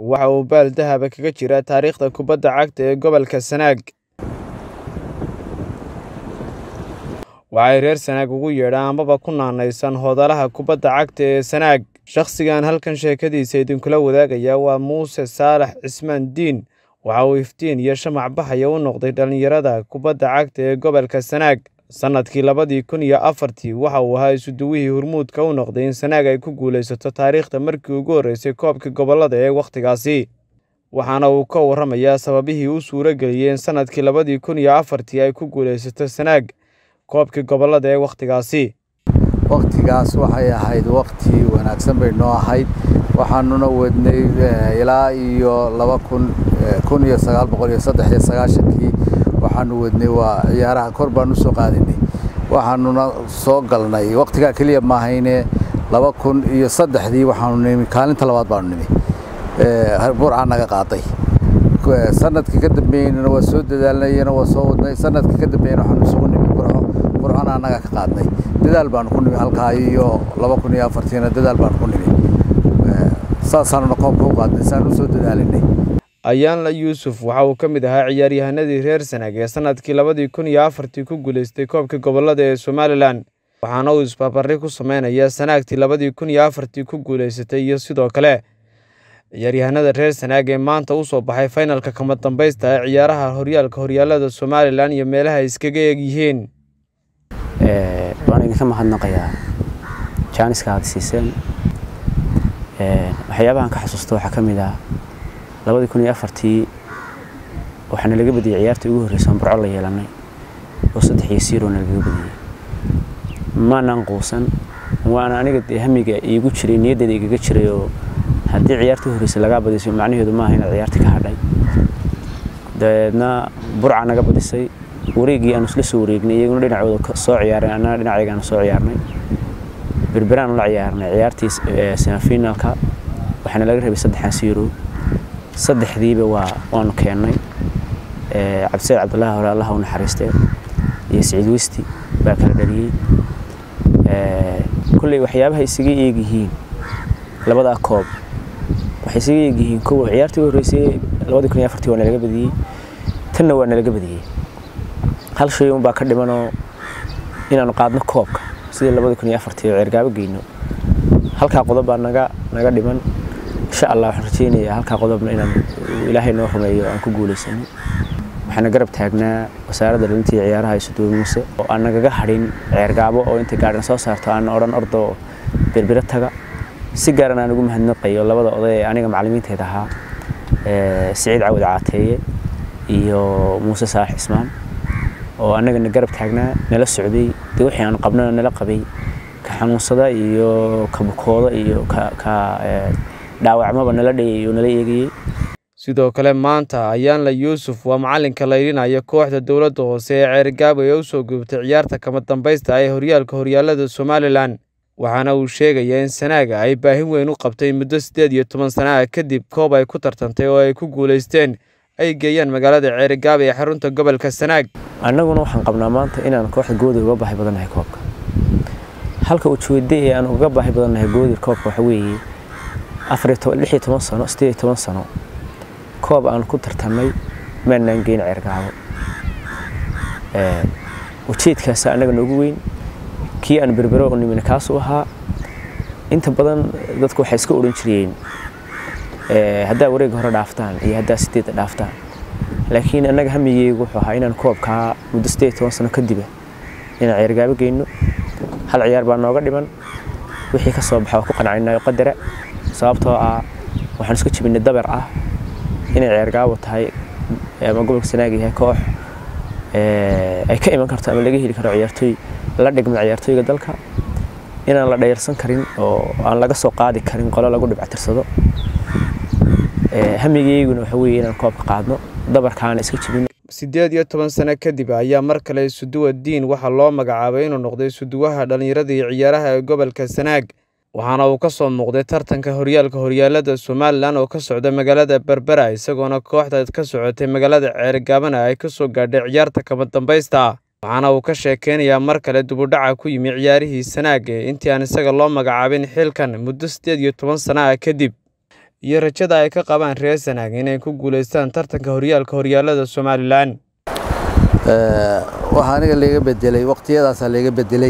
waxa uu baal dahaba kaga jira taariikhda kubadda cagta ee gobolka Sanaag. waxay reer Sanaag ugu yeedhaan amaba ku naanaysan hoodalaha kubadda cagta ee Sanaag. Shakhsigan halkan sheekadiisa idinkula wadaagaya waa Muuse Saalax Cismaan Diin. waxa uu iftiin iyo shamac baxaya u noqday dhallinyarada kubadda cagta ee gobolka Sanaag. Sannadkii labadii kun iyo afartii waxa uu ahaa isuduwihii hormuudka u noqday in Sanaag ay ku guulaysato taariikhda markii ugu horreysay koobka gobollada ee wakhtigaasi. waxaana uu ka warramayaa sababihii u suuro geliyey in sannadkii labadii kun iyo afartii ay ku guulaysato Sanaag koobkii gobollada ee wakhtigaasi. wakhtigaas waxay ahayd wakhti wanaagsan bay noo ahayd waxaanuna wadnay ilaa iyo laba kun kun iyo sagaal boqol iyo saddex iyo sagaashankii waxaanu wadnay waa ciyaaraha kor baan u soo qaadinay waxaanuna soo galnay wakhtigaa keliya maahayne laba kun iyo saddexdii waxaanu nimi kaalinta labaad baanu nimi burca naga qaaday sanadkii ka dambeeyeyna waa soo dadaalnayna waa soo wadnay sanadkii ka dambeeyeyna waxaanu isugu nimi burco burcana annaga ka qaadnay dadaal baanu ku nimi halkaa iyo laba kun iyo afartiina dadaal baanu ku nimi saasaanuna koobka u qaadnay saan u soo dadaalinay ayaanla yuusuf waxa uu ka mid ahaa ciyaaryahanadii reer Sanaag ee sannadkii labadii kun iyo afartii ku guulaystay koobka gobollada ee Somalilan waxaana uu isbarbardhig ku sameynayaa Sanaagtii labadii kun iyo afartii ku guulaysatay iyo sidoo kale ciyaaryahanada reer Sanaag ee maanta u soo baxay finalka kama dambaysta ee ciyaaraha horyaalka horyaalada Somalilan iyo meelaha ay iskaga eeg yihiin waan idinka mahadnaqayaa jaaniska aad siiseen waxyaabahan ka xasuusta waxaa ka mid ah labadii kun iyo afartii waxaana laga badiyey ciyaartii ugu horreysay aan burco la yeelanay oo saddex iyo siirona lagaga badiyey maanaan quusan waana aniga dee hamiga iigu jiray niyaddeeda igaga jiray oo haddii ciyaartii horreysay lagaa badisay macnaheedu maaha inaad ciyaartii ka hadhay dabeedna burca naga badisay wareegii aanu isla soo wareegnay iyaguna dhinacooda soo ciyaareen annana dhinacayga aanu soo ciyaarnay berberaan la ciyaarnay ciyaartii semifinalka waxaana laga rabay saddexan siiro saddexdiiba waa waanu keennay cabdisayd cabdullaahi hore allaha u naxariistee iyo siciid westi baa kala dhaliyey kolley waxyaabaha isaga eegyihiin labadaa koob waxay isaga eegyihiin kow ciyaartii u horreysay labadii kun iyo afartii waa nalaga badiyey tanna waa nalaga badiyey hal shay unbaa ka dhimanoo inaanu qaadno koobka sidii labadii kun iyo afartii oo ceergaabo geyno halkaa qodob baa naga naga dhiman insha allah waxaan rajeynayaa halkaa qodobna inaan ilaahay noo rumeeyo aan ku guulaysano waxaana garab taagnaa wasaaradda dhalintii ciyaaraha isuduwe muuse oo aan nagaga hadhin ceergaabo oo intay gaadhan soo saarto aan odhan ordo berbere taga si gaaran aan ugu mahadnaqayo labada oday ee aniga macallimiinteeda ahaa siciid cawad caateeye iyo muuse saalax cismaan oo annagana garab taagnaa nala socday dee wixii aan qabnana nala qabay ka xanuunsada iyo ka bukooda iyo ka ka dhaawacmaba nala dhayay oo nala eegayey sidoo kale maanta ayaanla yuusuf waa macallinka laylinaya kooxda dowladda hoose ee ceerigaabo ee u soo gubtay ciyaarta kama dambaysta ee horyaalka horyaalada somalilan waxaana uu sheegayaa in sanaaga ay baahin weyn u qabtay muddo siddeed iyo toban sana ah kadib koob ay ku tartantay oo ay ku guulaysteen ay geeyaan magaalada ceerigaabo ee xarunta gobolka sanaag annaguna waxaan qabnaa maanta inaan kooxda goodir uga baahi badannahay koobka halka ujeedda ee aan uga baahi badannahay goodir koobka waxa weeye lix iyo toban sano siddeed iyo toban sano koob aan ku tartannay maanaan geyn ceergaabo ujeedkaasa annaga noogu weyn kii aan berbero u nimina kaasuu ahaa inta badan dadku waxay iska odhan jireen haddaa wareega hore dhaaftaan iyo haddaa sideedda dhaaftaan laakiin annaga hamigeygu wuxuu ahaa inaan koobkaa muddo siddeed iyo toban sano kadiba inaan ceergaabo geyno hal ciyaar baa nooga dhiman wixii ka soo baxa waa ku qancinayo qadara sababtoo ah waxaan iska jebinay dabar ah inay ceergaabo tahay ama gobolka sanaag yahay koox ay ka iman karto ama laga heli karo ciyaartooy la dhigma ciyaartooyga dalka inaan la dhayarsan karin oo aan laga soo qaadi karin qolo lagu dhibctirsado hamigeyguna waxa weeye inaan koobka qaadno dabarkaana iska jebino siddeed iyo toban sano kadib ayaa mar kale isuduwa diin waxaa loo magacaabay inuu noqday isuduwaha dhallinyarada iyo ciyaaraha ee gobolka sanaag waxaana uu ka soo muuqday tartanka horyaalka horyaalada somalilan oo ka socda magaalada berbera isagoona kooxda ka socotay magaalada ceerigaabana ay ka soo gaadhay ciyaarta kama dambaysta waxaana uu ka sheekeynayaa mar kale dubudhaca ku yimi ciyaarihii sanaag ee intii aan isaga loo magacaabin xilkan muddo siddeed iyo toban sana ah kadib iyo rajada ay ka qabaan reer sanaag inay ku guulaystaan tartanka horyaalka horyaalada somalilan waxaa aniga laga bedelay waqtiyadaasaa laga bedelay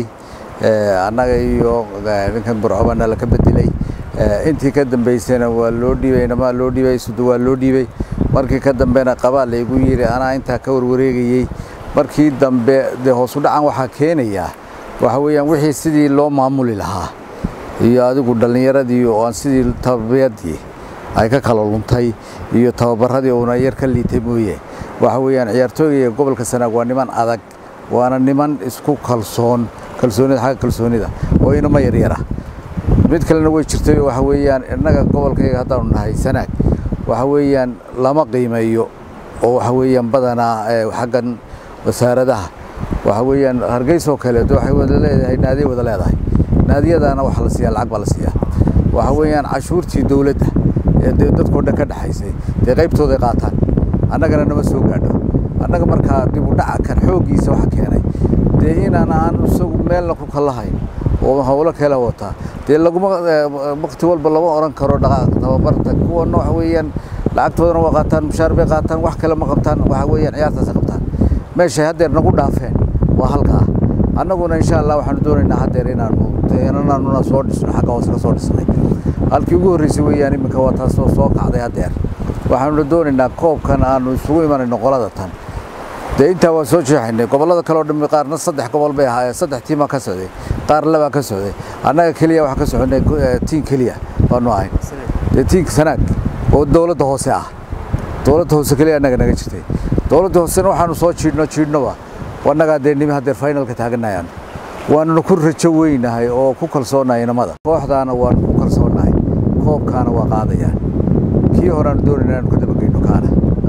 annaga iyo ninkan burcobana laka bedelay intii ka dambaysana waa loo dhiibay namaa loo dhiibay sudo waa loo dhiibay markii ka dambena qabaa laygu yidhi anaa intaa ka warwareegayey markii dambe dee hoosu dhacan waxaa keenayaa waxa weeyaan wixii sidii loo maamuli lahaa iyo adigu dhallinyaradii oo aan sidii tababiyadii ay ka kala luntay iyo tababaradii uuna yar ka liitay mooye waxa weeyaan ciyaartooyga gobolka sanaag waa niman adag waana niman isku kalsoon kalsoonida xagga kalsoonida oo inama yaryara mid kalena way jirtay waxa weeyaan innaga gobolkayga haddaanu nahay sanaag waxa weeyaan lama qiimeeyo oo waxa weeyaan badanaa xaggan wasaaradaha waxa weeyaan hargeysoo kaleeto waxay wada leedahay naadiya wada leedahay naadiyadaana waxa la siiyaa lacag baa la siiyaa waxa weeyaan cashuurtii dowladda ee dee dadkoo dhan ka dhexaysay dee qaybtooday qaataan annagana nama soo gaadho annaga markaa dib u dhaca kan xooggiisa waxa keenay dee inaan aan isagu meelna ku kalahayn oo howlo kale wataa dee laguma waqti walba lama oran karo tababarta kuwana waxa weeyaan lacagtoodana waa qaataan mushaar bay qaataan wax kale ma qabtaan waxa weeyaan ciyaartaas qabtaan meeshay haddeer nagu dhaafeen waa halkaa annaguna insha allah waxaanu doonaynaa haddeer inaanu inaanuna soo dhisno xagga hoose ka soo dhisnay halkii ugu horreysay weeyaan iminka waa taas soo kacday haddeer waxaanuna doonaynaa koobkan aanu isugu imanayno qolada tan dee intaa waa soo jeexaynay gobollada kale oo dhammi qaarna saddex gobol bay ahaayeen saddex tiimaa ka socday qaar labaa ka socday annaga keliya waxaa ka soconay tiin keliya baanu ahayn dee tiinka sanaag oo dowladda hoose ah dowladda hoose keliya annaga naga jirtay dowladda hoosena waxaanu soo jiidhno jiidhnoba annagaa dee nimi haddeer finalka taaganayaan waanuna ku rajo weynahay oo ku kalsoonahay inamada kooxdaana waanu ku kalsoonahay koobkaana waa qaadayaan kii horeaanu doonayna inaanu ka dabageyno kaana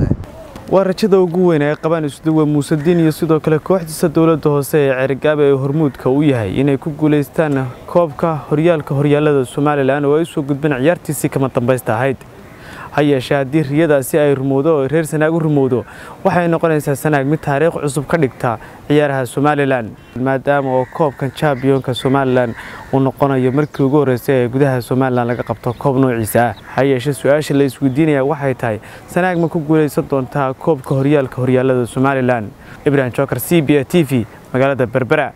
waa rajada ugu weyn ay qabaan isduwe muuse diin iyo sidoo kale kooxdiisa dowladda hoose ee cerigaabe ee hormuudka u yahay inay ku guulaystaan koobka horyaalka horyaalada somalilan oo ay usoo gudbeen ciyaartiisii kama dambaysta ahayd ha yeeshee haddii riyadaasi ay rumowdo oo reer sanaag u rumowdo waxay noqonaysaa sanaag mid taariikh cusub ka dhigta ciyaaraha somalilan maadaama oo koobkan jambiyonka somalilan uu noqonayo markii ugu horreysay ee gudaha somalilan laga qabto koob noociisa ah ha yeeshee su-aasha la isweydiinaya waxay tahay sanaag ma ku guulaysan doontaa koobka horyaalka horyaalada somalilan ibrahim joker c b a t v magaalada berbera